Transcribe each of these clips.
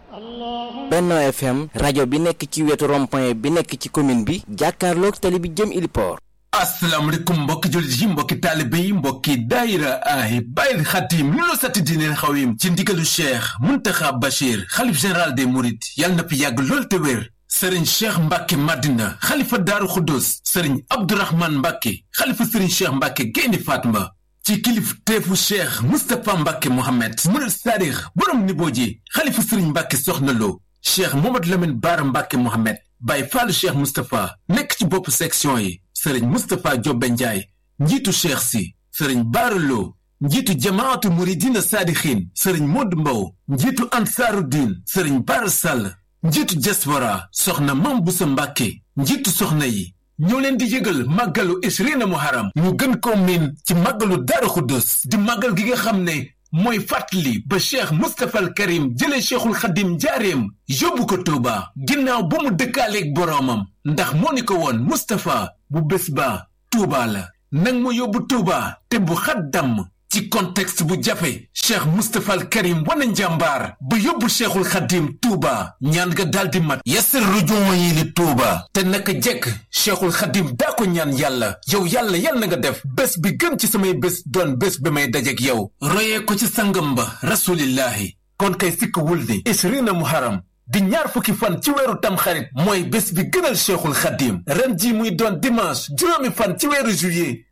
Benno FM rajo bi nekk ci wetu rond-point bi nekk ci commune bi jàkkaarloog tali bi jëm Iliport. asalaamaaleykum mbokki jullit yi mbokki taalibe yi mbokki daayira ay bàyyil xatim lu la satti diineel xawim ci ndigalu cheikh muntaxa bachir xalif général des mourides yàlla na fi yàgg lool te wér sëriñ cheikh mbàkke madina xalifa daaru xuddus sëriñ abdourahman mbàkke xalifa sëriñ cheikh mbàkke gaynde fatma ci kilif teefu cheikh mustapha mbàkke mohammed murid saadix borom nibooji xalifa sëriñ mbàkke soxna lo cheikh mohamad lamin baara mbàkke mohammed bàyyi faalu cheikh mustapha nekk ci bopp section yi sëriñ mustapha jobbe njaay njiitu cheikh si sëriñ baaraloo njiitu jamaatu muridina saadixiin sëriñ modd mbow njiitu ansaaru diin sëriñ baara sàll njiitu diaspora soxna mam busa mbàkke njiitu soxna yi ñoo leen di yëgal màggalu ishrina muharam ñu gën ko miin ci màggalu daaru xuddus di màggal gi nga xam ne mooy fàttali ba cheikh mustapha al karim jëlee cheikhul xadim njaareem yóbbu ko tuuba ginnaaw ba mu dëkkaaleeg boroomam ndax moo ni ko woon mustapha bu bés ba tuuba la nang ma yóbbu tuuba te bu xat damm ci contexte bu jafe cheikh mustapha al karim wana njàmbaar ba yóbbu cheikhul xadim tuuba ñaan nga daldi mat yasir rujuuma yi li tuuba te naka jekk cheikhul xadim daa ko ñaan yàlla yow yàlla yal na nga def bés bi gën ci samay bés doon bés bi may dajek yow royee ko ci sangam ba rasulillahi kon kay sikk wul ni ishrina muharam di ñaar fukki fan ci weeru tamxarit mooy bés bi gënal cheikhul xadim ren ji muy doon dimanche juróomi fan ci weeru juillet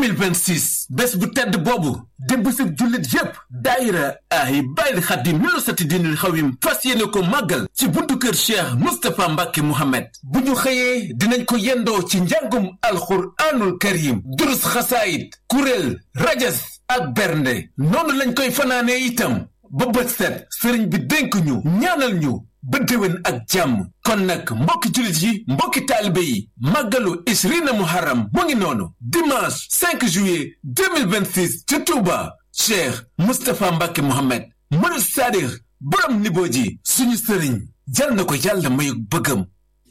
2026 bés bu tedd boobu di bésub jullit yépp daayira ay bàyyil xadim ñu sati dinul xawim fas yéene ko màggal ci buntu kër cheikh mustapha mbàkke mohammed bu ñu xëyee dinañ ko yendoo ci njàngum alxuraanul karim durus xasaayit kuréel rajas ak bernde noonu lañ koy fanaanee itam ba bët set sëriñ bi dénk ñu ñaanal ñu ba déwén ak jàmm kon nag mbokki jullit yi mbokki taalibe yi màggalu ishrina muharram mu ngi noonu dimanche 5 juillet 2026 ci Touba Cheikh Moustapha Mbacke Mohamed murid saadix borom niboo ji suñu sëriñ jal na ko yàlla mayu bëggam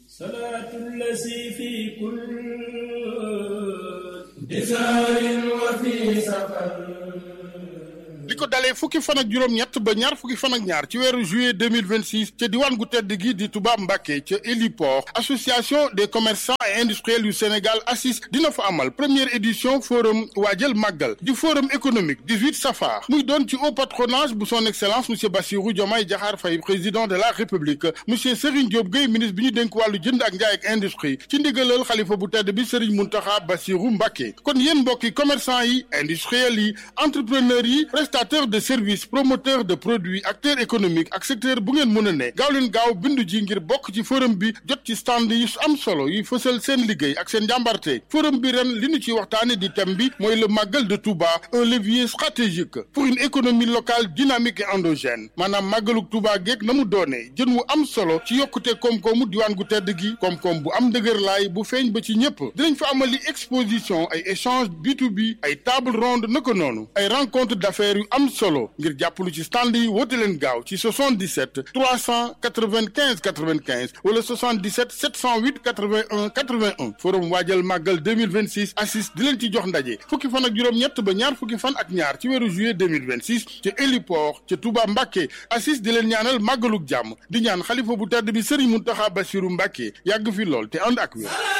li ko dalee fukki fan ak juróom-ñett ba ñaar fukki fan ak ñaar ci weeru juillet 2026 ca diwaan gu tedd gi di Touba Mbacké ca héliport association des commerçants et industriels yu Sénégal ACIS dina fa amal première édition forum waajal màggal di forum économique 18 safar muy doon ci haut patronage bu son excellence monsieur Bassirou Diomaye Diakhar Faye président de la république monsieur Serigne Diop Gueye ministre bi ñu dénk wàllu jënd ak njaay ak industrie ci ndigalal xalifa bu tedd bi Serigne Mountakha Bassirou Mbacké kon yéen mbokki commerçant yi industriels yi entrepreneurs yi prestataire de services promoteur de produits acteur économique ak secteur bu ngeen mën a ne gaaw leen gaaw bindu ji ngir bokk ci forum bi jot ci stand yi am solo yi fësal seen liggéey ak seen njàmbarte forum bi ren li ñu ci waxtaane di thème bi mooy le màggal de Touba un levier stratégique pour une économie locale dynamique et endogène maanaam màggaluk Touba geeg na mu doonee jën wu am solo ci yokkute koom-koomu diwaan gu tedd gi koom-koom bu am dëgër laay bu feeñ ba ci ñëpp dinañ fa amali exposition ay échange B2B ay table ronde naka noonu ay rencontre d'affaires yu am solo ngir jàppalu ci stand yi woote leen gaaw ci 77 395 95 wala 77 708 81 81 forum waajal màggal 2026 assis di leen ci jox ndaje fukki fan ak juróom-ñett ba ñaar fukki fan ak ñaar ci weeru juillet 2026 ca héliport ca Touba Mbacké assis di leen ñaanal màggaluk jàmm di ñaan xalifa bu tedd bi Serigne Mountakha Bassirou Mbacké yàgg fi lool te ànd ak wér